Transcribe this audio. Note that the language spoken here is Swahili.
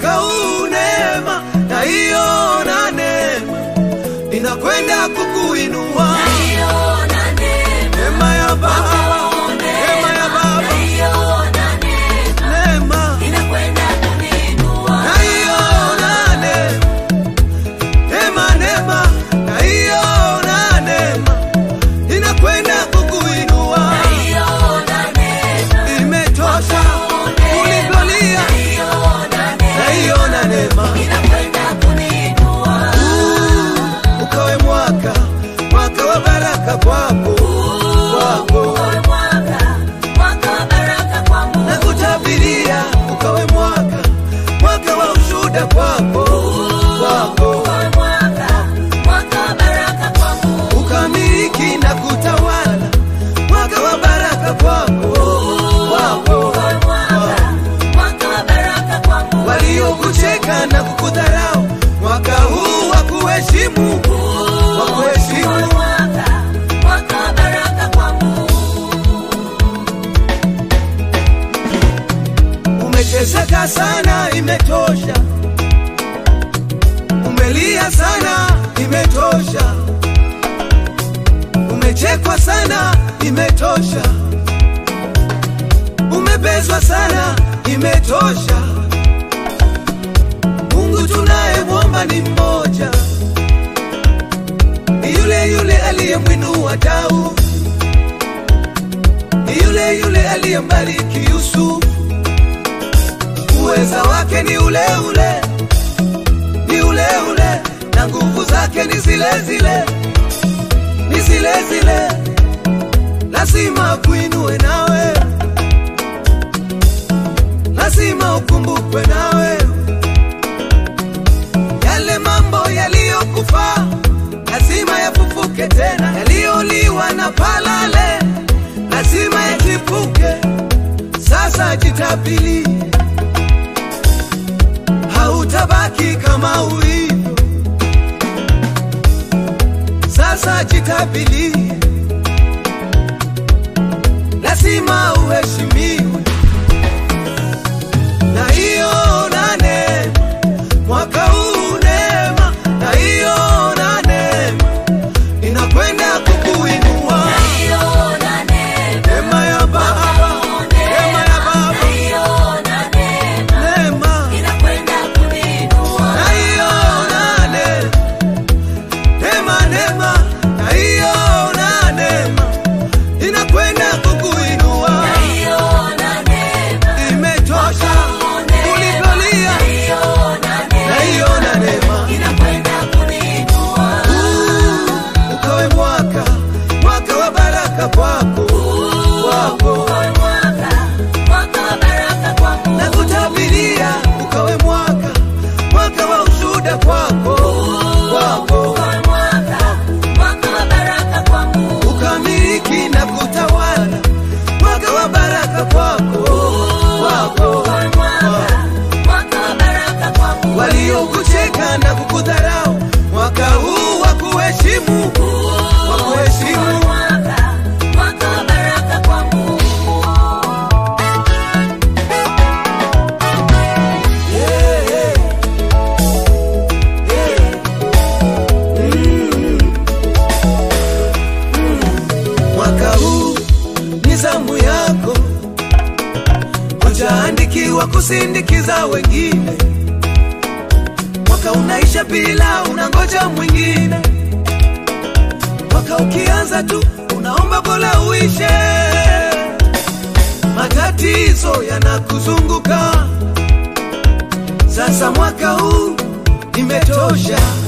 mwaka huu neema naiona neema inakwenda kukuinua neema ya baba neema ya baba neema naiona neema neema neema naiona neema inakwenda kukuinua imetosha ulivyolia naiona neema Huu ukawe mwaka mwaka wa baraka kwako kwako na kutabiria ukawe mwaka mwaka wa ushuda kwako kwako ukamiliki na kutawala mwaka wa baraka kwako kwako waliokucheka na kukudharau mwaka huu wa kuheshimu wa kuheshimu umeteseka sana imetosha umelia sana imetosha umechekwa sana imetosha umebezwa sana imetosha mungu tunayemwomba ni mmoja ni yule yule aliyemwinua daudi ni yule yule aliyembariki yusufu uweza wake ni ule ule ni ule ule na nguvu zake ni zile zile ni zile zile lazima kuinue nawe lazima ukumbukwe nawe yale mambo yaliyokufa lazima yafufuke tena yaliyoliwa na palale lazima yachipuke sasa jitapili hautabaki kama ulivyo sasa jitapili lazima uheshimiwe na hiyo na neema mwaka huu neema na hiyo na neema inakwenda kukuinua neema ya baba neema ya baba neema na hiyo na neema neema neema na hiyo na neema inakwenda kukuinua imetosha ulivyolia na hiyo na neema Huu ukawe mwaka mwaka wa baraka kwako kwako na kutabiria ukawe mwaka mwaka wa ushuda kwako kwako ukamiliki na kutawala mwaka wa baraka kwako kwako waliokucheka na kukudharau mwaka huu wa kuheshimu wa kuheshimu Yeah, yeah. Yeah. Mm. Mm. mwaka huu ni zamu yako hujaandikiwa kusindikiza wengine mwaka unaisha bila unangoja mwingine mwaka ukianza tu unaomba bora uishe matatizo yanakuzunguka sasa mwaka huu imetosha